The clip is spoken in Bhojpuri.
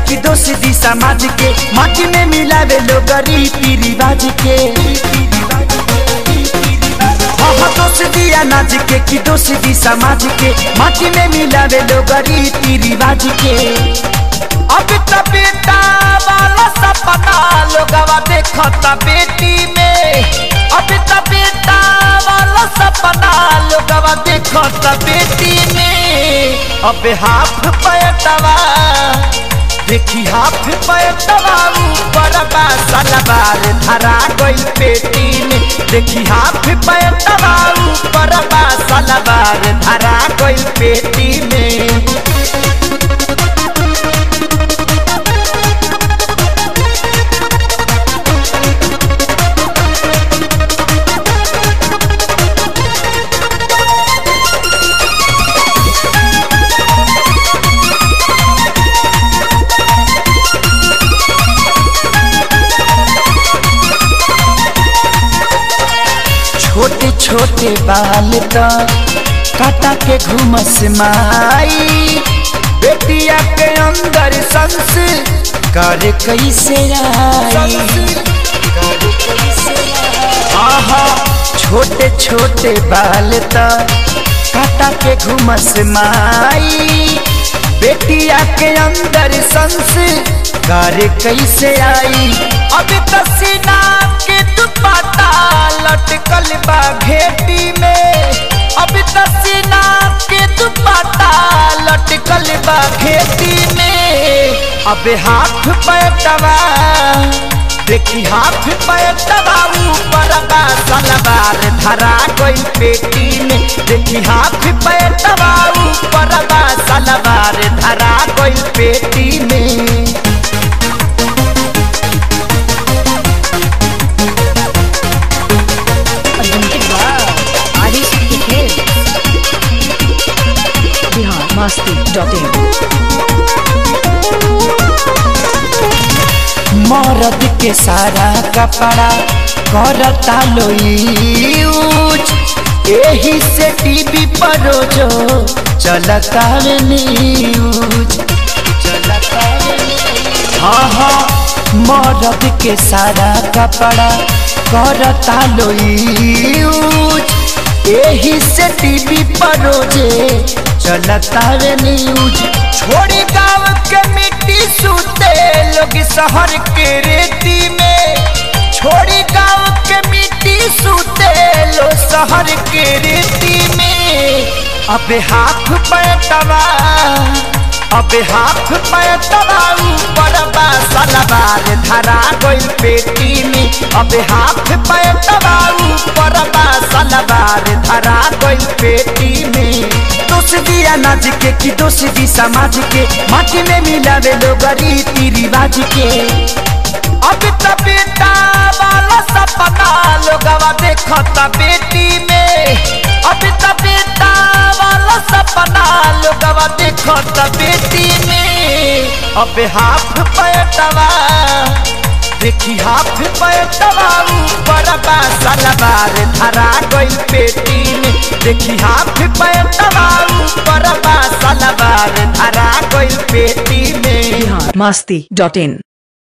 कि दोष दी समाज के माटी में मिलावे लोग रीति रिवाज के हाँ हाँ दोष दिया नाज के कि दोष दी समाज के माटी में मिलावे लोग रीति रिवाज के अब त बेटा वाला सपना लोगवा देखता बेटी में अब त बेटा वाला सपना लोगवा देखता बेटी में अब हाफ पैटवा देखी हाफ पैटवा ऊपर बा सलवार धरा गई पेटी में देखी हाफ पैटवा ऊपर बा सलवार धरा गई पेटी में छोटे छोटे बाल तो काटा के घुमस माई बेटिया के अंदर संस कर कैसे आई आहा छोटे छोटे बाल तो काटा के घुमस माई बेटिया के अंदर संस कर कैसे आई अब तसीना के दुपट्टा लटकल बा घेटी में अब तसीना के दुपट्टा लटकल बा घेटी में अब हाथ पैटवा देखी हाथ पैटवा ऊपर बा सलवार धरा गई पेटी में देखी हाथ पैटवा ऊपर बा सलवार धरा गई पेटी में आदिशक्ति खेल बिहार मस्ती डॉट इन मरद के सारा कपड़ा करता लो यूज एही से टीवी पर रोजो चलता रे न्यूज चलता रे न्यूज। हाँ हाँ मरद के सारा कपड़ा करता लो यूज एही से टीवी पर रोजे चलता रे न्यूज छोड़ी गाँव के मिट्टी सूते लोग शहर के रेती में छोड़ी गाँव के मिट्टी सूते लो शहर के रेती में अब हाथ पैटवा अब हाथ पैटवा ऊपर बा सलवार धरा गई पेटी में अब हाथ पैटवा ऊपर बा सलवार धरा गई पेटी में दोष दिया नाच के कि दोष दी समाज के माटी में मिलावे लोग रीति रिवाज के अब त बेटा वाला सपना लोगवा देखता बेटी में अब त बेटा वाला सपना लोगवा देखता बेटी में अब हाफ पैटवा देखी हाफ पैटवा ऊपर बा सलवार धरा गई पेटी में देखी हाफ पैटवा ऊपर बा सलवार धरा गई पेटी में बिहार मस्ती डॉट इन